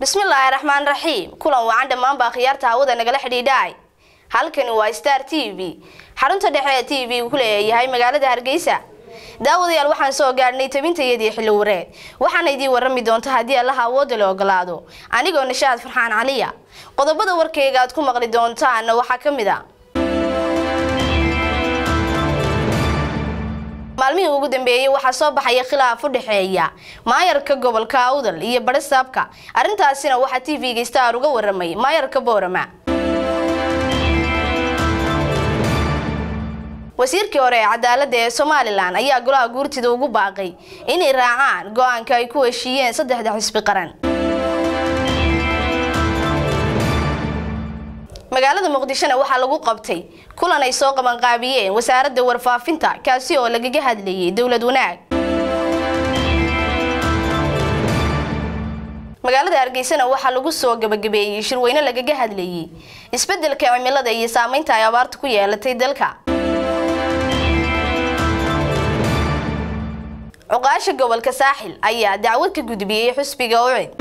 bismillaahi raxmaan raxiim kulan wacan dhammaanbaa khiyaarta hawada nagala xidhiidhaay halkani waa star t v xarunta dhexe ee t v ku leeyahay magaalada hargeysa daawadayaal waxaan soo gaadhnay tabintayadii xilli wareed waxaana idiin warami doonta haddii allaha awoodda la ogolaado anigoo nishaad farxaan caliya qodobada warkayga aad ku maqli doontaana waxaa ka mid a maalmihii ugu dambeeyey waxaa soo baxaya khilaaf u dhexeeya maayarka gobolka awdal iyo badhisaabka arrintaasina waxaa t v-ga star uga waramay maayarka boorama wasiirkii hore ee cadaaladda ee somalilan ayaa golaha guurtida ugu baaqay inay raacaan go-aanka ay ku heshiiyeen saddexda xisbi qaran magaalada muqdishona waxaa lagu qabtay kulan ay soo qabanqaabiyeen wasaaradda warfaafinta kaasi oo lagaga hadlayay dowlad wanaag magaalada hargeysana waxaa lagu soo gabagabeeyey shirweyne lagaga hadlayay isbeddelka cimilada iyo saameynta ay abaarta ku yeelatay dalka cuqaasha gobolka saaxil ayaa dacwad ka gudbiyey xusbiga ucid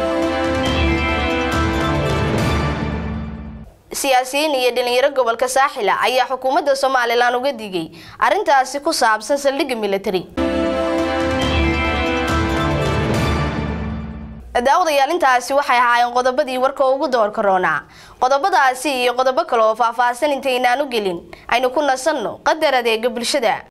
siyaasiyiin iyo dhalinyaro gobolka saaxila ayaa xukuumadda somalilan uga digay arrintaasi ku saabsan saldhigga military daawadayaal intaasi waxay ahaayeen qodobadii warka ugu door karoonaa qodobadaasi iyo qodobo kale oo faahfaahsan intaynaan u gelin aynu ku nasanno qadar adeega bulshada